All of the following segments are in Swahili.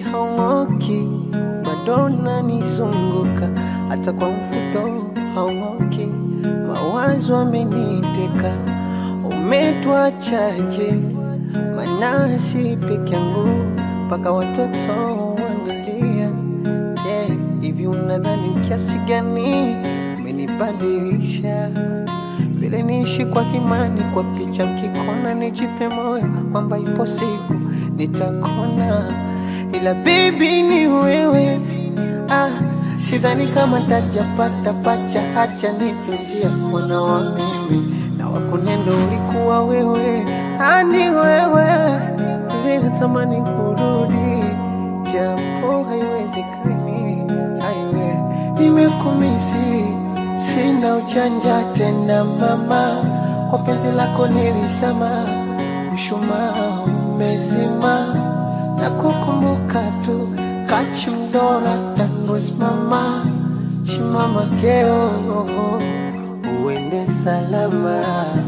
haung'oki, bado nanizunguka, hata kwa mfuto haung'oki, mawazo ameniteka, umetuachaje? Manasi peke yangu mpaka watoto wanalia. Yeah, hivi unadhani kiasi gani umenibadilisha? Vile niishi kwa kimani, kwa picha mkikona, nijipe moyo kwamba ipo siku nitakona, ila baby ni wewe. Ah, sidhani kama tajapata pacha, hacha nitunzia mwana wa mimi na wakunendo ulikuwa wewe, ani wewe vile natamani kurudi, japo haiwezekani. Haiwe nimekumisi, sina uchanja tena mama, kwa penzi lako nilisema, mshumaa umezima na kukumbuka tu kachimdora tanwesimama chimama keo uende salama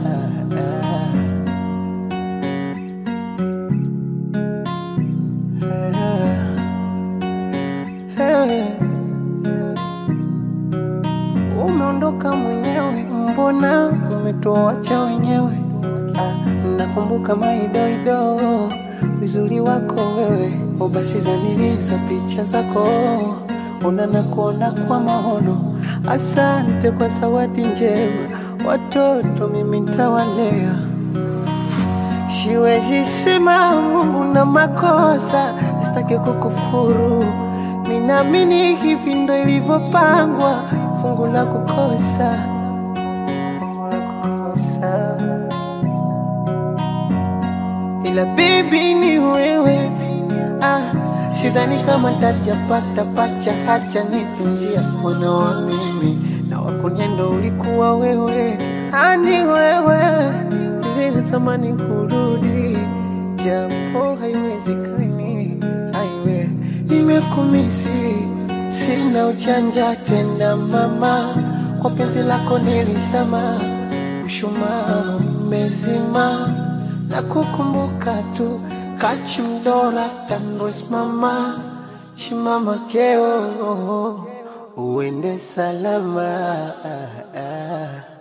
Umeondoka mwenyewe, mbona umetuacha wenyewe? Ah, Nakumbuka maidoido uzuri wako wewe, o basi zaniliza picha zako, unana kuona kwa maono. Asante kwa zawadi njema, watoto mimi ntawalea. Siwezi sema Mungu na makosa, sitaki kukufuru. Ninaamini hivi ndo ilivyopangwa, fungu la kukosa, fungu la kukosa. Ila baby ni wewe, ah, sidhani kama tajapata pacha, hacha nitunzia mwana wa mimi na wakuniendo ulikuwa wewe, ani wewe vile natamani kurudi, japo haiwezekani. Haiwe nimekumisi, sina uchanja tena mama, kwa penzi lako nilisema, mshumaa umezima na kukumbuka tu kachimdora tanwesimama chimama keo uende salama